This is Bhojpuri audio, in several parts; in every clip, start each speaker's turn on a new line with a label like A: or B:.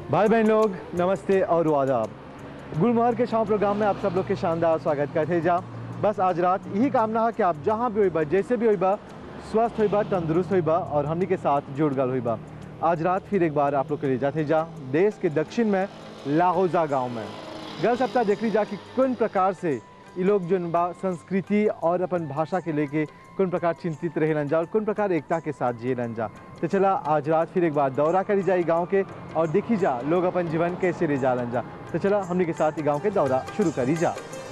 A: भाई बहन लोग नमस्ते और आदाब गुलमोहर के शाम प्रोग्राम में आप सब लोग के शानदार स्वागत करते जा बस आज रात यही कामना है कि आप जहाँ भी होइबा जैसे भी होइबा स्वस्थ होइबा तंदुरुस्त होइबा और हमनी के साथ जुड़ गल होइबा आज रात फिर एक बार आप लोग के लिए जाते जा देश के दक्षिण में लाहौजा गांव में गल सप्ताह देख ली जा कि कौन प्रकार से ये लोग जो बा संस्कृति और अपन भाषा के लेके कौन प्रकार चिंतित रहेलन जा और कौन प्रकार एकता के साथ जियलन जा तो चला आज रात फिर एक बार दौरा करी जाए गांव के और देखी जा लोग अपन जीवन कैसे ले जालन जा तो चला हमने के साथ ही गांव के दौरा शुरू करी जा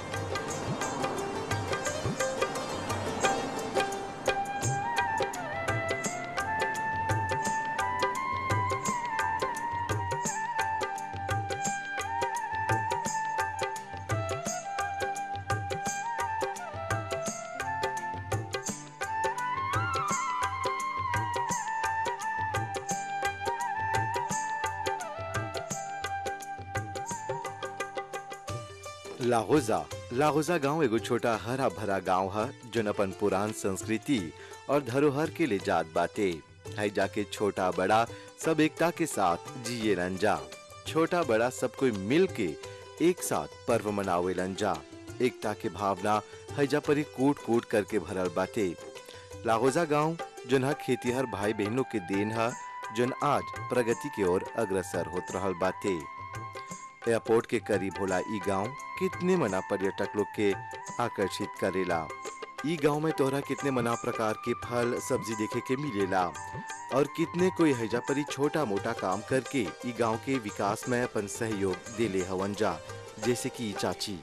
B: लाहौजा लाहौजा गांव एगो छोटा हरा भरा गांव है जोन अपन पुरान संस्कृति और धरोहर के ले जात बाटे है जाके छोटा बड़ा सब एकता के साथ जिए जा छोटा बड़ा सब कोई मिल के एक साथ पर्व मनावे जा एकता के भावना हैजा परी कूट कूट करके भरल बाटे लाहौजा गांव जोन हा खेतीहर भाई बहनों के देन है जोन आज प्रगति की ओर अग्रसर होत रहल बाटे एयरपोर्ट के करीब होला ई गांव कितने मना पर्यटक लोग के आकर्षित करेला ई गांव में तोहरा कितने मना प्रकार के फल सब्जी देखे के मिलेला और कितने कोई हैजा परी छोटा मोटा काम करके ई गांव के विकास में अपन सहयोग देले हवन जा जैसे कि ई चाची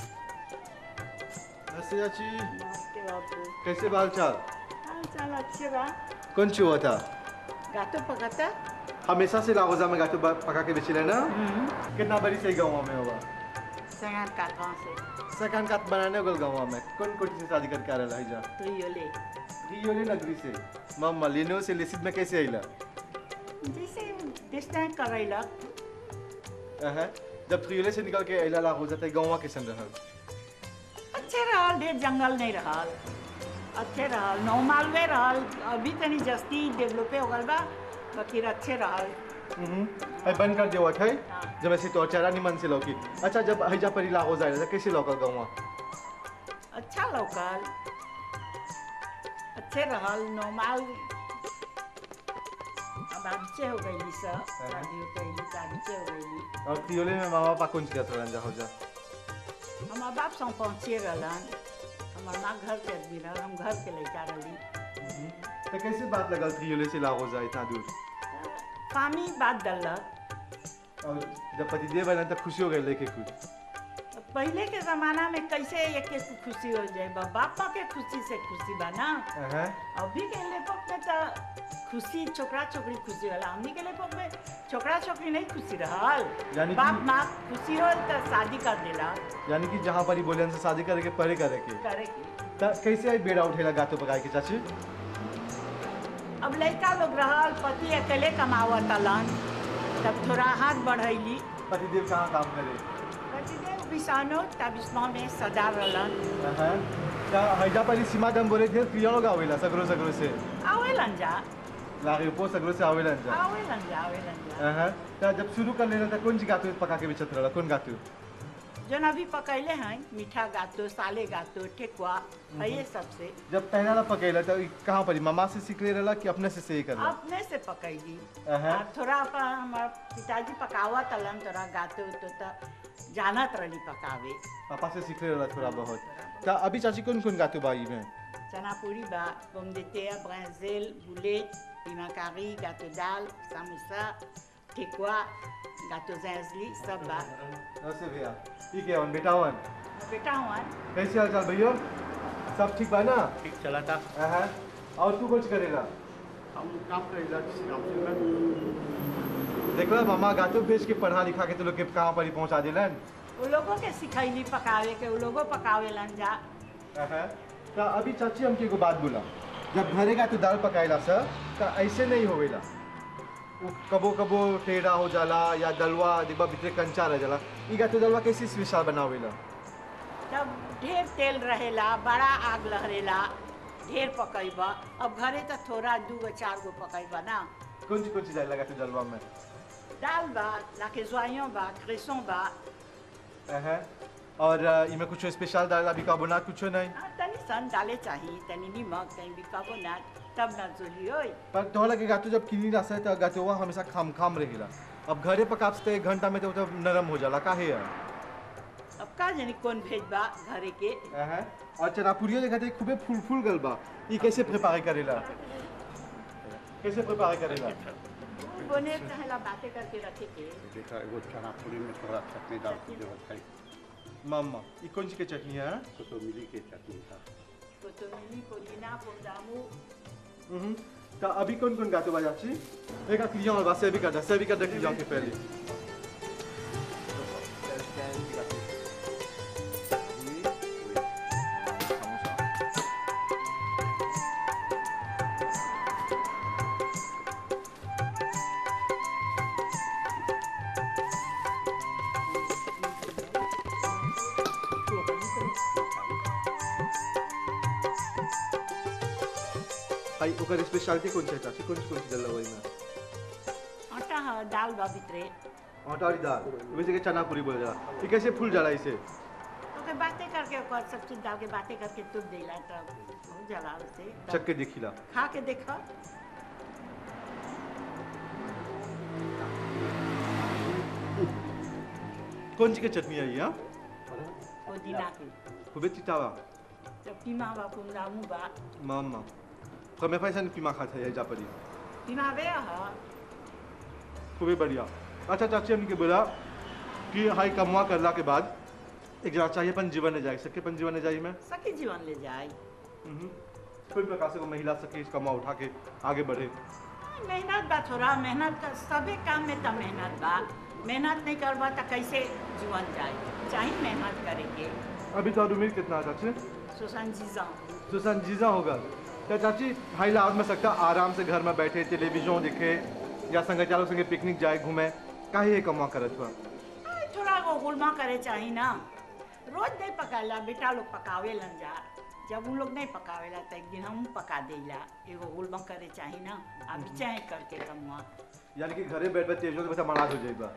A: चाची
C: नमस्ते बापू
A: कैसे बाल चाल
C: हाल चाल अच्छे बा
A: कौन ची हुआ था
C: गातो पकाता
A: हमेशा से लाहौजा में गातो बा- पका के बेचे ना कितना बड़ी सही गाँव में हुआ
C: संगान काटवा से
A: सेकंड का बनाने गल गाँव में कौन कोटी से शादी करके आ रहा है जा
C: तो यो ले
A: रियोले नगरी से मम्मा लेनो से लेसिद में कैसे आइला
C: जैसे डिस्टेंस करैलक
A: अहं, जब रियोले से निकल के आइला लाहौजा तक गाँव कैसन रहल
C: अच्छे रहल ढेर जंगल नहीं रहल अच्छे रहल नौ मालवे रहल अभी तनी जस्ती डेवलपे हो गल बा बाकी अच्छे रहल
A: हम्म, है बंद कर दिया हुआ था
C: हाँ।
A: जब ऐसे तो चारा निमन से लौकी अच्छा जब हैजा परी लाहौजा आइला था कैसे लौकल गाँव
C: अच्छा लौकल अच्छे रहल नॉर्मल अब अच्छे हो गई सब शादी हो गई अच्छे हो गई
A: और रियोले में मामा पापा कौन सी जात रहन जा हौजा
C: हमार बाप सौ पहुँचे रहलन हमार माँ घर के आदमी रहल हम घर के लड़का रही
A: तो कैसे बात लगल रियोले से लाहौजा इतना दूर
C: पानी बात डलक
A: और जब पतिदेव बना तो खुशी हो गई लेके कुछ
C: पहले के जमाना में कैसे एक एक खुशी हो जाए बा बापा के खुशी से खुशी बा ना
A: अहं,
C: अभी के लेपक में तो खुशी छोकरा छोकरी खुशी होला हमनी के लेपक में छोकरा छोकरी नहीं खुशी रहल
A: यानी कि-
C: बाप माँ खुशी हो तो शादी कर देला
A: यानी कि जहाँ परी बोले से शादी करे के परे करे के
C: करे की
A: त कैसे आई बेड़ा उठेला गातो पकाए के चाची
C: अब लड़का लोग रहल पति अकेले कमावत अलन तब थोड़ा हाथ बढ़ैली
A: पतिदेव कहाँ काम करे
C: पतिदेव बिसानो तबिस्मा में सजा रहलन
A: अहं, त हैजा परी सीमा दम बोले थे प्रिया लोग आवेला सगरो सगरो से
C: आवेलन जा
A: लागे पो सगरो से आवेला जा
C: आवेलन जा आवेलन जा
A: अहं, त जब शुरू कर लेना त कौन सी गातो पका के बेचत रहला कौन गातो
C: जन अभी पकैले हैं मीठा गातो साले गातो ठेकुआ है ये सबसे
A: जब पहला ला पकेला त ई कहाँ परी मामा से सीख ले रहला कि अपने से सही करला
C: अपने से पकैली
A: अहं।
C: और थोड़ा अपन हमार पिताजी पकावा तलन थोड़ा गाते तो त जानत रही पकावे
A: पापा से सीख ले रहला थोड़ा बहुत त अभी चाची कौन कौन गातो बाई में
C: चना पूरी बा पोम de terre, brinzel, boulet, pimakari, gâteau दाल समोसा ठेकुआ गâteau zinzli सब बा
A: नमस्ते भैया ठीक है वन बेटा वन
C: बेटा हुआ
A: कैसे हाल चाल भैया सब ठीक बा ना
D: ठीक चला था
A: अहं, और तू कुछ करेला
D: हम काम करेला काम से
A: देखला मामा गातो बेच के पढ़ा लिखा के तो लोग के कहाँ पर ही पहुँचा दिलन
C: वो लोगों के सिखैली पकावे के वो लोगों पकावे लन जा
A: अहं, त अभी चाची हमके एगो बात बोला जब घरे का तो दाल पकाएला सर त ऐसे नहीं होवेला उ कबो कबो टेढ़ा हो जाला या दलवा डिब्बा भीतर कंचा रह जाला ई गातो दलवा कैसे स्पेशल बनावेला
C: तब ढेर तेल रहेला बड़ा आग लहरेला ढेर पकैबा अब घरे तो थोड़ा दू गो चार गो पकैबा ना
A: कौन सी कौन सी जाए लगा तू जलवा में
C: दाल बा लाके जोइयों बा क्रेसों बा
A: अहं। और अ, इमे कुछ स्पेशल डाला बिकार्बोनाट कुछ नहीं
C: हाँ, तनी सन डाले चाहिए तनी नमक तनी बिकार्बोनाट तब ना जोली होई
A: पर तोहरा के गातो जब किनी रसा है तो गातो हुआ हमेशा खाम खाम रहेला अब घरे पकाप से एक घंटा में तो तो नरम हो जाला काहे है
C: अब का जानी कौन भेज बा घरे के
A: अहं। और चनापुरिया देखा थे खूबे फूल फूल गल बा ई कैसे प्रिपेयर करेला कैसे प्रिपेयर करेला
C: बोने चाहेला बातें करके रखे के
D: देखा एगो चना पूरी में थोड़ा चटनी डाल के जो खाई
A: मम्मा ई कौन सी के चटनी है
D: तो तो मिली के चटनी था
C: कोतोमिली पुदीना पोंदामू
A: हम्म तो अभी कौन कौन गातो बजा छी एक क्लियन और बासे भी करता से भी करता क्लियन के पहले भाई ओकर स्पेशलिटी कौन छै चाची कौन कौन चीज लगा में
C: आटा है दाल बा भितरे
A: आटा और दाल वैसे के चना पूरी बोल जा ये कैसे फूल जाला इसे
C: तो के बातें करके ओकर सब चीज डाल के बातें करके तुप देला तब हो जाला उसे
A: चक के देखिला
C: खा के देखो
A: कौन सी के चटनी है ये हाँ?
C: पुदीना के
A: खूबे चितावा
C: तो पीमा बा पोंदामू बा
A: मम्मा तो मैं पैसा नहीं पीमा खाता है जा पड़ी
C: पीमा बे हा
A: खूबे बढ़िया अच्छा चाची हमने के बोला कि हाई कमवा करला के बाद एक जना चाहिए अपन जीवन ने जाए सके अपन जीवन ने जाए मैं
C: सखी जीवन ले जाए
A: हम्म। कोई प्रकार से वो महिला सके इस कमा उठा के आगे बढ़े
C: मेहनत बा थोड़ा मेहनत का सबे काम में तो मेहनत बा मेहनत नहीं करबा तो कैसे जीवन जाए चाहे मेहनत करेंगे
A: अभी तो उम्र कितना है चाची
C: सुशांत जीजा
A: सुशांत जीजा होगा क्या चाची हाई लाभ में सकता आराम से घर में बैठे टेलीविजन देखे या संगचारों संगे पिकनिक जाए घूमे काहे ये कमा करत हुआ
C: आई, थोड़ा वो गुलमा करे चाहिए ना रोज नहीं पकाला बेटा लोग पकावे लन जा जब उन लोग नहीं पकावेला तो एक दिन हम पका देला एगो गुलमा करे चाहिए ना अभी चाहे करके कमुआ
A: यानी कि घरे बैठ बैठ टेलीविजन के मनाज हो जाएगा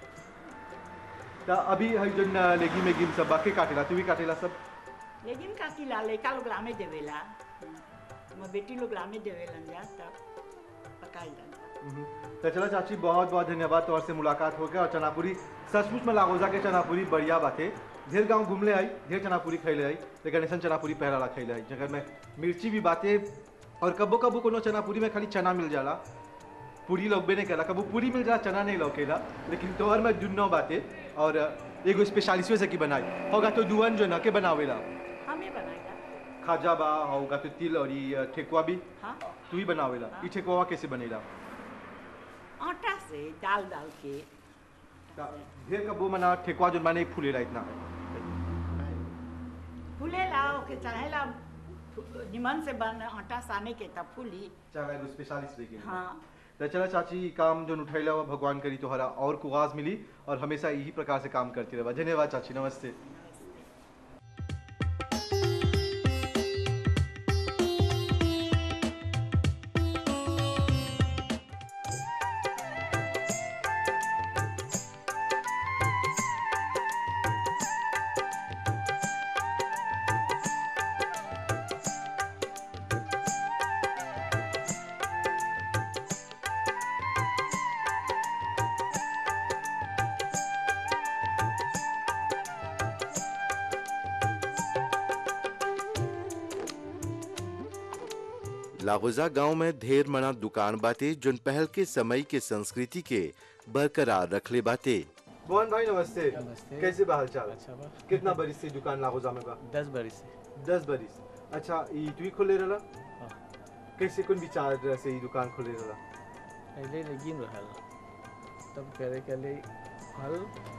A: तो अभी है जो न लेगी में गिम सब बाकी काटेला तू भी काटेला सब
C: लेकिन का किला लड़का लोग लामे देवेला मैं बेटी लोग लामे देवेलन जा तब पकाई लन जा
A: तो चलो चाची बहुत बहुत धन्यवाद तौर से मुलाकात हो गया और चनापुरी सचमुच में लागोजा के चनापुरी बढ़िया बातें ढेर गांव घूमले आई ढेर चनापुरी खैले आई लेकिन ऐसा चनापुरी पहला खैले आई जगह में मिर्ची भी बातें और कबो कबो कोनो चनापुरी में खाली चना मिल जाला पूरी लौकबे नहीं कला कबो पूरी मिल जाला चना नहीं लौकेला लेकिन तोहर में दुनो बातें और एगो स्पेशलिस्टो से की बनाई होगा तो दुवन जो न के बनावेला
C: हमें बनाएगा
A: खाजा बा होगा तो तिल और ये ठेकुआ भी
C: हाँ
A: तू ही बनावेला ई ठेकुआ कैसे बनेला
C: आटा से दाल डाल के
A: ढेर कबो मना ठेकुआ जो माने फूलेला इतना
C: फूले लाओ के चाहेला फु- निमन से बन आटा साने के तब फूली
A: चाहे एगो स्पेशलिस्ट लेके
C: हाँ
A: तो चला चाची ई काम जो उठैला हुआ भगवान करी तोहरा और कुआज मिली और हमेशा यही प्रकार से काम करती रहा धन्यवाद चाची नमस्ते
B: लाहौजा गांव में ढेर मना दुकान बाटे जोन पहल के समय के संस्कृति के बरकरार रखले बाटे
A: मोहन भाई नमस्ते
E: नमस्ते।
A: कैसे बा हाल चाल
E: अच्छा बा
A: कितना बरिस से दुकान लागोजा में बा
E: दस बरिस से
A: दस बरिस अच्छा ई तू ही खोले रहला
E: हाँ।
A: कैसे कौन विचार से ई दुकान खोले रहला
E: पहले लेगिन रहल तब करे के लिए फल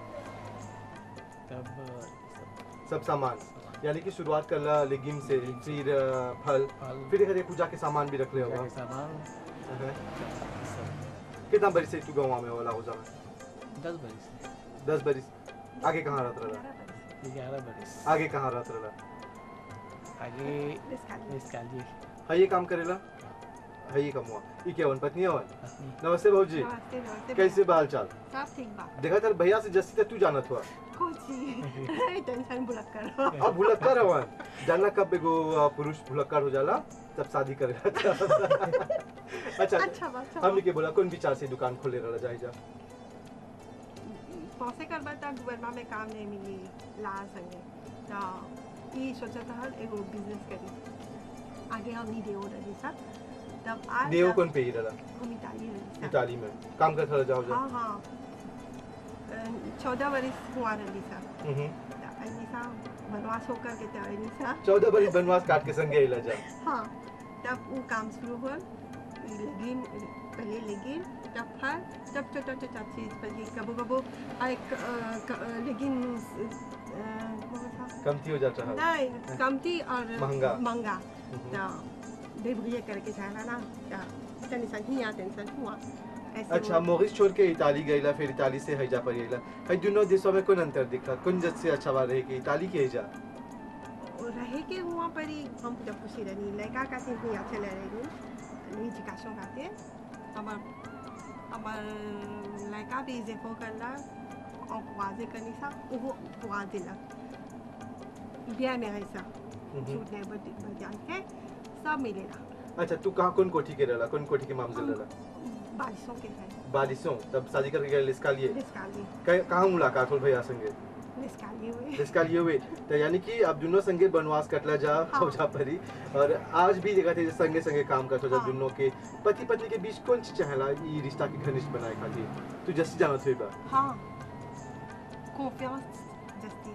E: तब सब
A: सब सामान यानी कि शुरुआत करला लेगिम से फिर अ, फल
E: फल
A: फिर एक पूजा के सामान भी रख ले
E: पूजा
A: होगा
E: के सामान
A: अहं।
E: सब
A: कितना बरिस से तू गाँव में हो लागोजा में
E: दस बरिस से
A: दस बरिस आगे कहाँ रहत रहला
E: ग्यारह बरिस
A: आगे कहाँ रहत रहला
E: आगे निस्काली
A: हाँ ये काम करेला है ये कमुआ ई क्या वन पत्नी हवन
E: पत्नी
A: नमस्ते भौजी
F: नमस्ते नमस्ते
A: कैसे बाल चाल
F: सब ठीक बा
A: देखा तर भैया से जस्सी तक तू जानत हुआ
F: कोची टेंशन बुलक करो
A: अब भुलक्कर हवन जानना कब एगो अ, पुरुष भुलक्कर हो जाला तब शादी करेगा अच्छा
F: अच्छा बा अच्छा
A: हमने के बोला कौन विचार से दुकान खोले रहा जाए जा
F: पौसे करबा त गवर्नमेंट में काम नहीं मिली ला संगे तो ई सोचत हल एगो बिजनेस करी आगे हम नहीं देओ रही सा तब आज
A: देव कौन पे ही रहा
F: हम इटाली रही सा
A: इटाली में काम करता रहा जाओ जा
F: हाँ हाँ चौदह वर्ष हुआ रही सा
A: हम्म।
F: त अनी सा बनवास होकर के त अनी सा
A: चौदह बरी बनवास काट के संगे हिला जा
F: हाँ तब वो काम शुरू हुआ लेकिन पहले लेकिन तब फिर तब छोटा छोटा चीज पर ये कबो कबो एक अ, क- अ, लेकिन अ, कौन सा?
A: कमती हो जाता है
F: नहीं कमती और
A: महंगा।
F: महंगा
A: हम्म।
F: तो डिब्रिए करके जाना ना तो टेंशन ही आ टेंशन हुआ ऐसे
A: अच्छा
F: वो-
A: मोरिस छोड़ के इटाली गईला फिर इटाली से हैजा पर गईला है दोनों देशों में कौन अंतर दिखा कौन जज से अच्छा बात रहे कि इटाली के हैजा
F: और रहे के हुआ पर ही हम जब खुशी रही लड़का का से ही अच्छे ले रही एजुकेशन खाते हमार हमार लड़का भी जेफो करला और वाजे करनी सा वो वाजे ला ब्याह में है सा छूट नहीं बच बजान के सब मिलेगा
A: अच्छा तू कहाँ कौन कोठी के रहला कौन कोठी के मामजिल रहला
F: बारिशों के है
A: बारिशों तब शादी करके गए इसका लिए
F: निस्काली
A: कहीं- कहाँ मुलाकात हो भैया संगे
F: निस्काली हुए
A: इसका लिए हुए तो यानी कि अब दोनों संगे बनवास कटला जा
F: हाँ।
A: हो जा परी और आज भी देखा थे संगे संगे काम करते जब
F: हाँ।
A: दोनों के पति पत्नी के बीच कौन चीज चाहेला ये रिश्ता के घनिष्ठ बनाए खातिर तू जैसे जाना थे बा
F: हाँ कॉन्फिडेंस जस्ती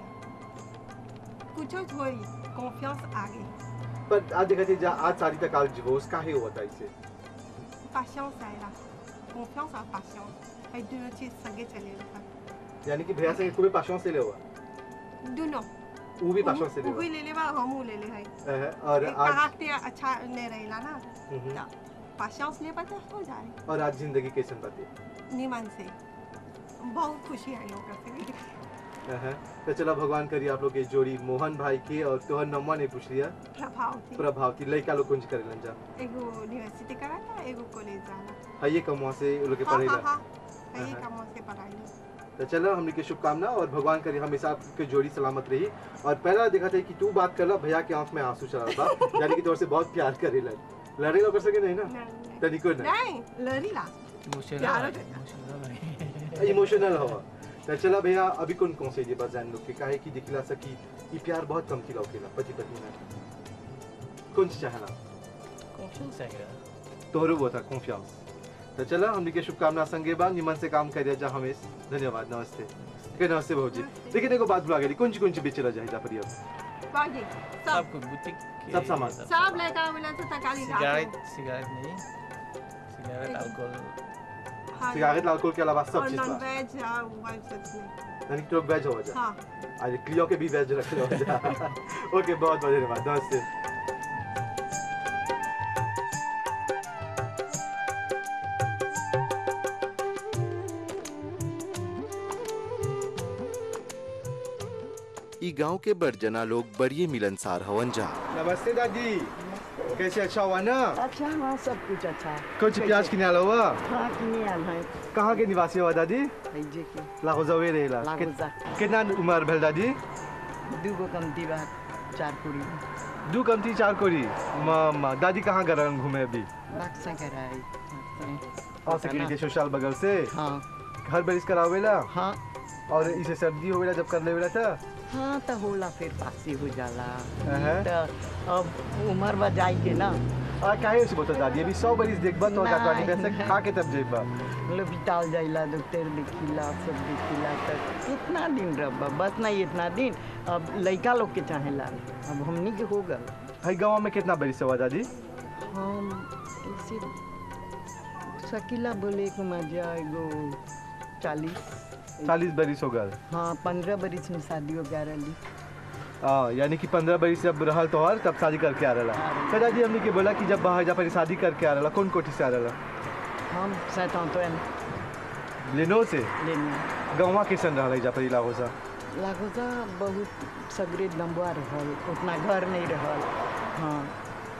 F: है कुछ थोड़ी कॉन्फिडेंस आगे
A: पर आज देखा थे जा आज सारी तक आज डिवोर्स काहे हुआ था इसे
F: patience आएगा confiance और patience है दोनों चीज संगे चले रहता
A: यानी कि भैया संगे खूब पासों से ले हुआ
F: दोनों
A: वो भी पासों से ले
F: वो भी
A: हुआ
F: ले लेवा हम वो ले ले है
A: अह, और आज
F: करेक्टर अच्छा नहीं रहेला ना
A: हम्म,
F: तो patience ले पता हो जाए
A: और आज जिंदगी कैसे बातें
F: निमन से बहुत खुशी आई लोग से
A: अह, तो चलो भगवान करिए आप लोग की जोड़ी मोहन भाई के और तोहर नम्मा ने पूछ लिया
F: प्रभाव थी
A: प्रभावती लड़का लोग कुंज करे जा
F: एगो यूनिवर्सिटी करा था एगो कॉलेज जाना
A: है ये कमुआ से वो लोग के
F: हाँ
A: पढ़े
F: हाँ
A: ला
F: हाँ यही
A: हाँ।
F: काम से पढ़ाई
A: तो चलो हमने की शुभकामना और भगवान करिए हमेशा आपके जोड़ी सलामत रही और पहला देखा था कि तू बात कर ला भैया के आंख में आंसू चला था यानी कि तोर से बहुत प्यार करे ला लड़ेगा कर सके नहीं ना
F: नहीं
A: तनिको नहीं
F: नहीं लड़ी ला
E: इमोशनल
F: प्यार
E: है,
F: हो गया।
E: इमोशनल है।
A: इमोशनल हवा तो चला भैया अभी कौन कौन से ये बात जान लोग के काहे की दिखला सकी ये प्यार बहुत कम थी लौकेला पति पत्नी में कौन सी चाहना
E: कॉन्फिडेंस आएगा
A: तोहरो वो था कॉन्फिडेंस तो चला हमने के शुभकामना संगे बा निमन से काम करिए जा हमेश धन्यवाद नमस्ते के नमस्ते भाजी
F: नमस्ते।
A: लेकिन एगो बात भुला गई कौन सी कौन सी बेचला जाए जा पर अब
F: बाकी सब
E: सब कुछ बुटीक के
A: सब सामान।
F: सब लड़का वाला तो तकाली
E: सिगरेट सिगरेट नहीं सिगरेट अल्कोहल
F: हाँ
A: सिगारेट अल्कोहल के अलावा सब
F: और
A: चीज
F: नॉन
A: बा
F: वेज वन सच में
A: यानी कि तो वेज हो जा
F: हाँ
A: आज क्लियो के भी वेज रख लो जा ओके बहुत बहुत धन्यवाद नमस्ते
B: ई गांव के बड़जना लोग बड़िए मिलनसार हवन जा
A: नमस्ते दादी कैसे अच्छा हुआ ना
G: अच्छा हाँ सब कुछ अच्छा है
A: कुछ प्याज किने आला हुआ
G: हाँ किने आल है
A: कहाँ के निवासी हुआ दादी
G: जे के
A: लागोजावे रहेला
G: लागोजा।
A: कित- कितना उम्र भेल दादी
G: दूगो कमती बा चार पूरी
A: दू कमती चार कोरी मामा दादी कहाँ गए रहन घूमे अभी
G: बक्सा कराई
A: और सकेली के सोशल बगल से
G: हाँ
A: हर बरिस करावेला
G: हाँ
A: और इसे सर्दी होवेला जब कर लेवेला था
G: हाँ तो होला फिर पासी हो जाला
A: अहं।
G: तो अब उम्र बा जाई के ना
A: आ काहे से बता दादी अभी सौ बरिस देखबा तो
G: नहीं,
A: जाता नहीं पैसे
G: नहीं।
A: खा के तब जेबा
G: मतलब बिताल जाइला डॉक्टर देखिला सब देखिला तो कितना दिन रह बस नहीं इतना दिन अब लड़का लोग के चाहेला अब हमनी के हो गल
A: हई गांव में कितना बरिस हुआ दादी
G: हम ऐसे शकीला बोले को मजा एगो चालीस
A: चालीस बरिस हो गल
G: हाँ पंद्रह बरिस में शादी हो गया रही
A: हाँ यानी कि पंद्रह बरिस जब रहल तोहर तब शादी करके आ रहा
G: हाँ।
A: तो दादी हमने के बोला कि जब बाहर जा पर शादी करके आ रहा कौन कोठी से आ रहा
G: हम सैतान
A: लेनो से
G: लेने
A: गाँव कैसन रहा जा पर इलाहो सा
G: लागोजा बहुत सगरे लंबा रहल उतना घर नहीं रहल हाँ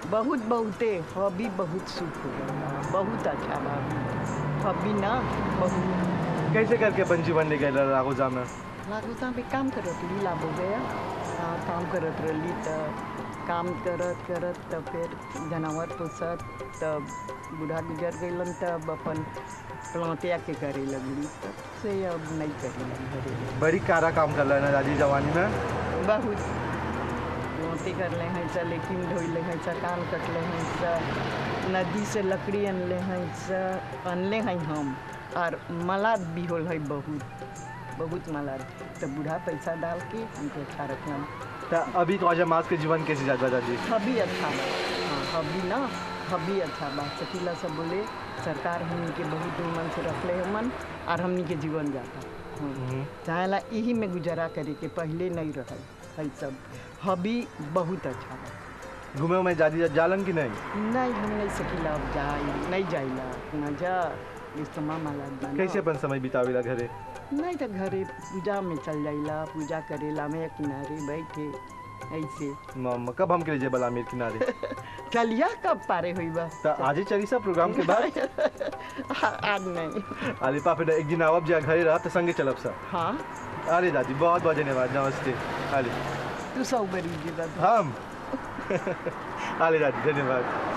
G: बहुत बहुते हॉबी बहुत सुख हो गया बहुत अच्छा बा हॉबी ना बहुत
A: कैसे करके अपन जीवन ले गए राघोजा में
G: लागोता में काम करत रही लाभ हो गया हाँ, काम करत रही तो काम करत करत तो फिर जानवर पोसत तब बूढ़ा गुजर गइलन तब अपन प्लांटिया के करे लगली तब से अब नहीं करे लगी घरे
A: बड़ी कारा काम कर रहा है दादी जवानी में
G: बहुत प्लांटी कर ले हैं सा लेकिन धोई ले हैं सा कान कट ले हैं सा नदी से लकड़ी अनले हैं सा अनले हैं हम और मलाद भी होल है बहुत बहुत मलाद तो बूढ़ा पैसा डाल के हमको अच्छा रखना
A: तो अभी ख्वाजा मास के जीवन कैसे जाता दादी
G: हबी अच्छा बा हाँ हबी ना हबी अच्छा बा सकीला सब बोले सरकार हमनी के बहुत मन से रखले है मन और हमनी के जीवन जाता हाँ। चाहेला यही में गुजारा करे के पहले नहीं रहल है सब हबी बहुत अच्छा बा
A: घूमे में दादी जालन की नहीं
G: नहीं हम नहीं सकीला अब जाए नहीं जाइला न जा इस्तेमा माला जाना।
A: कैसे अपन समय बितावेला घरे
G: नहीं तो घरे पूजा में चल जाइला पूजा करेला में किनारे बैठे ऐसे
A: मम्मा कब हम के लिए बला आमिर किनारे
G: चलिया कब पारे हुई बा
A: तो आज ही चली सा प्रोग्राम के बाद
G: आज नहीं
A: अरे पापा एक दिन आवब जा घरे रहा तो संगे चलब सा
G: हाँ
A: अरे दादी बहुत बहुत धन्यवाद नमस्ते अरे
G: तू सौ बरी जी बा
A: हम अरे दादी धन्यवाद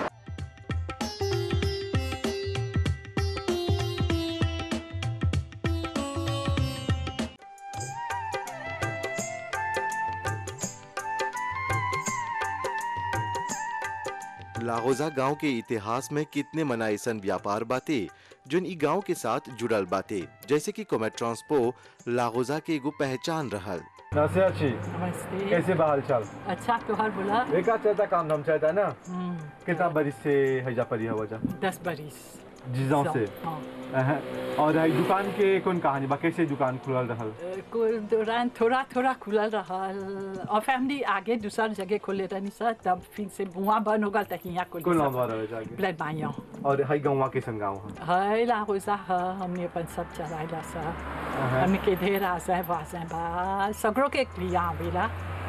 B: लाहौजा गांव के इतिहास में कितने मना ऐसन व्यापार बाते जोन ई गांव के साथ जुड़ल बाते जैसे कि कोमेट ट्रांसपो लाहौजा के एगो पहचान रहल
A: नमस्ते अच्छी
H: नमस्ते
A: कैसे बहाल चाल
H: अच्छा त्योहार बोला
A: एक आध चलता काम धाम चाहता है ना
H: हम्म,
A: कितना बरिस से हैजा परी हवा जा
H: दस बरिस
A: जिजों से
H: हाँ
A: अहं। और है दुकान के कौन कहानी बा कैसे दुकान खुलल रहल
H: अ, को दौरान थोड़ा थोड़ा खुलल रहल और फैमिली आगे दूसर जगह खोले रहनी सर तब फिर से बुआ बन हो गल तक यहाँ
A: कौन
H: खोले
A: नाम रहे जाके
H: ब्लड माया
A: और है गौवा के संग गाँव है
H: है ला रोजा है हमने अपन सब चलाइला सा हमने के ढेर आसा है वासा बा सगरों के लिया आवेला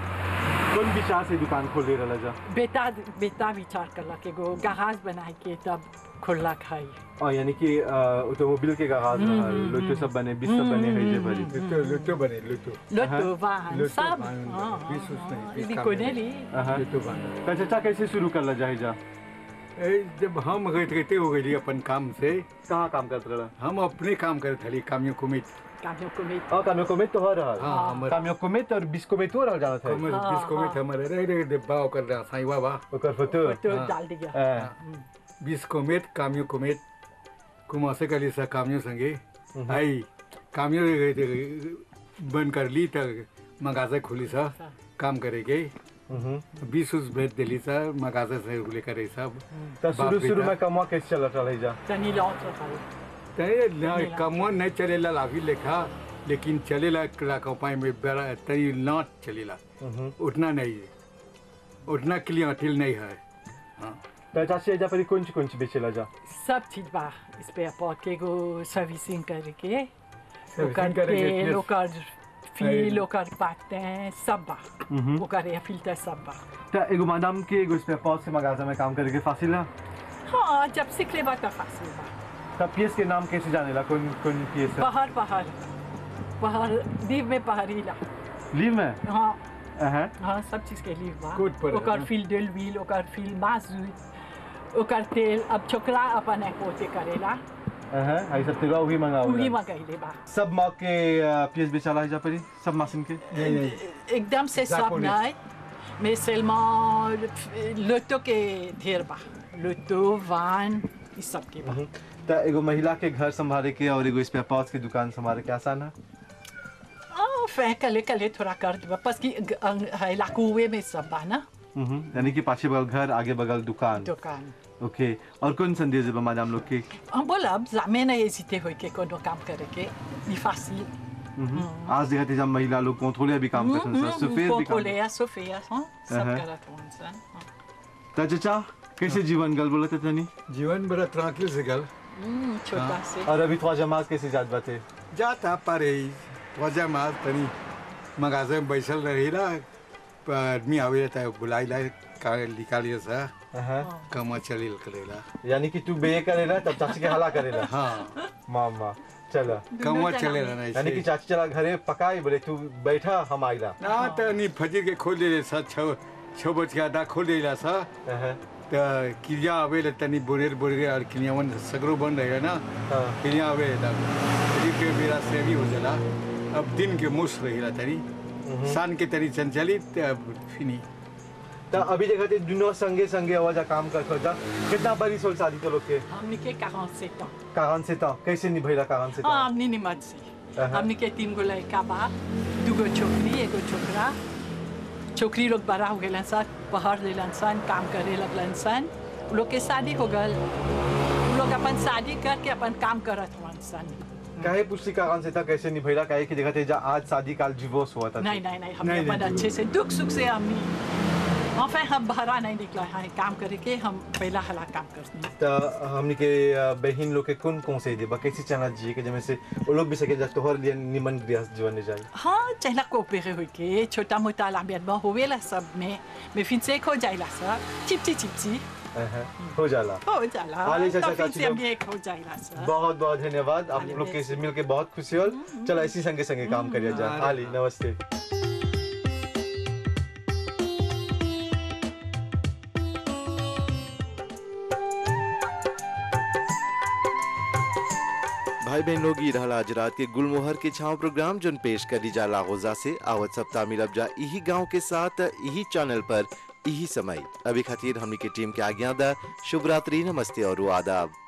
A: कौन विचार से दुकान खोल दे रहल जा
H: बेटा बेटा विचार करलक एगो गहाज बनाए के तब खोलक है
A: और यानी कि अ, ऑटोमोबाइल के गराज
H: हम्म,
A: रहल
H: हम्म,
A: लोटो सब बने बीस सब बने है जे भरी
D: लुटो लुटो बने लुटो
H: लोटो वाहन
D: लोटो
H: सब
D: वाहन,
H: हाँ,
D: बीस उस नहीं,
H: हाँ,
D: बीस
H: इदी
D: काम
H: कोने
D: नहीं।
H: ली
A: अहं।
D: लुटो बने
A: तो चाचा कैसे शुरू कर जाए जा
D: ए, जब हम गए रहते हो गई अपन काम से
A: कहाँ काम करते रहा
D: हम अपने काम करते थे कामियों कुमित
H: कामियों को भी
A: और कामियों को में तो हो रहल
D: हाँ हमारे
A: कामियों को में तो और बीस को में तो रहल जाना था
D: कमर
H: हाँ,
D: बीस कुमित
H: हाँ।
D: हमारे रह रहे डिब्बा कर रहा साईं बाबा
A: ओकर फोटो
H: तो
D: हाँ।
H: डाल दिया
A: अ,
D: बीस कुमित कामियों कुमित कुमासे कली सा कामियों संगे आई कामियों गए थे बंद कर ली तक मगाजा खुली सा काम करेगे
A: हम्म।
D: बीस उस भेज दिली सा मगाजा से लेकर आई सब
A: तो
D: बाप
A: शुरू शुरू
D: बेटा।
A: में कमवा कैसे चलत रहल जा
H: तनी लौट रहा
D: तनी कमवा नहीं चलेला लाभी लेखा लेकिन चलेला रखो पाए में बड़ा तनी नाट चलेला
A: हम्म।
D: उतना नहीं उतना क्लियर अटिल नहीं है हाँ
A: तो चाची एजा परी कौन कौन बेचेला जा
H: सब चीज बा इस पे अपॉट के गो सर्विसिंग करके
D: Servicing
H: ओकर
D: करके,
H: तेल
D: yes.
H: ओकर फील
D: Hey.
H: ओकर पाते सब बा
A: हम्म।
H: ओकर एयर फिल्टर सब बा
A: तो एगो मैडम के एगो स्पेयर पार्ट्स के मगाजा में काम करे के फासिल है
H: हाँ जब सीख ले बा तब फासिल बा
A: तब पीएस के नाम कैसे जानेला कौन कौन पीएस है
H: पहाड़ पहाड़ पहाड़ दीव में पहाड़ी ला
A: लीव में
H: हाँ
A: अहं।
H: हाँ सब चीज के लिए बा
D: कोट पर है
H: ओकर
D: ना?
H: फील डेल व्हील ओकर फील माजूद ओकर तेल अब छोकरा अपन है पोते करेला
A: अहं, आई सब तेरा वही मंगाओ
H: वही मंगैले बा
A: सब माँ के पीएस बेचाला है जा परी सब मशीन के
D: नहीं नहीं
H: एकदम से सब
D: Japonais.
H: नहीं mais seulement l'auto के ढेर बा l'auto van ई सब के बा
A: तो एगो महिला के घर संभाले के और एगो स्पेयर पार्ट्स की दुकान संभाले के आसान है
H: oh फै कले कले थोड़ा कर दे parce कि है la कुए में सब बा ना
A: हम्म, यानी कि पाछे बगल घर आगे बगल दुकान
H: दुकान
A: ओके और कौन संदेश है मैडम लोग के
H: हम बोला अब jamais नहीं hésité होई के कोनो काम करे के ई facile
A: हम्म, आज देखा थे जब महिला लोग कंट्रोले भी काम करते हैं सफेद भी काम
H: contrôler à Sophia hein सब
A: Uh-huh.
H: करत होन सन
A: तो चाचा कैसे जीवन गल बोलते तनी
D: जीवन बड़ा ट्रांकिल से गल
H: हम्म छोटा से
A: और अभी थोड़ा जमात कैसे जात बाते
D: जाता पारे वजह माल तनी मगाजे में बैसल रही ला आदमी आवे रहता है बुलाई ला का निकालिए सा
A: हाँ।
D: कमा चलिल करेला
A: यानी कि तू बे करेला तब चाची के हला करेला
D: हाँ
A: मामा चला
D: कमा चलेला ना
A: यानी कि
D: ऐसे
A: चाची चला घरे पकाई बोले तू बैठा हम आइला
D: ना त नि फजीर के खोल दे सा छ छ बज के आधा खोल देला सा
A: हाँ,
D: त किलिया आवेला तनी बोरेर बोरेर और किलिया वन सगरो बन रहेगा ना
A: हाँ।
D: किलिया आवे त फजीर के बेरा सेवी हो जाला अब दिन के मुस रहेला तनी शान के तनी चंचली त फिनी
A: तो अभी देखा थे दुनो संगे संगे आवाज काम कर खोजा कितना बड़ी सोल शादी तो लोग के
H: हमने के 47 ans.
A: कागन से तो कैसे निभैला कागन से तो
H: हाँ हमने निमत से
A: अहा।
H: हमने के तीन गो लड़का बा दूगो छोकरी एगो छोकरा छोकरी लोग बड़ा हो गए सन पढ़ लेलन सन काम करे लगलन सन उ लोग के शादी हो गल उ लोग अपन शादी करके अपन काम करत हवन सन
A: काहे पूछली कागन से था कैसे निभैला काहे कि देखा थे जा आज शादी काल डिवोर्स हुआ था
H: नहीं नहीं नहीं हमने
D: नहीं,
H: अपन
D: नहीं,
H: अच्छे से दुख सुख से हमने enfin हम बाहर नहीं निकला है काम करे के हम पहला हला काम करते
A: तो हमनी के अ, बहन लोग के कौन कौन से देबा कैसे चना जी के जमे से वो लोग भी सके जा तोहर लिए निमन गृहस्थ जीवन जाए
H: हाँ चहला कोऑपरे हुई के छोटा मोटा लाम्बियत होवेला सब में में फिर से हो जाएला सब चिपची चिपची
A: अहा, हो जाला
H: हो जाला
A: आले चाचा
H: तो फिर
A: चाची
H: से
A: लोग-
H: हम एक हो जाएला सब
A: बहुत बहुत धन्यवाद आप
H: आले
A: लोग के
H: बेस।
A: से मिलके बहुत खुशी होल चलो इसी संगे संगे काम करिए जा
D: अरे
A: आली नमस्ते
B: भाई बहन लोग ई रहल आज रात के गुलमोहर के छाव प्रोग्राम जोन पेश करी जा लागोजा से आवत सप्ताह मिलब जा यही गांव के साथ यही चैनल पर यही समय अभी खातिर हमनी के टीम के आज्ञा दा शुभ रात्रि नमस्ते और आदाब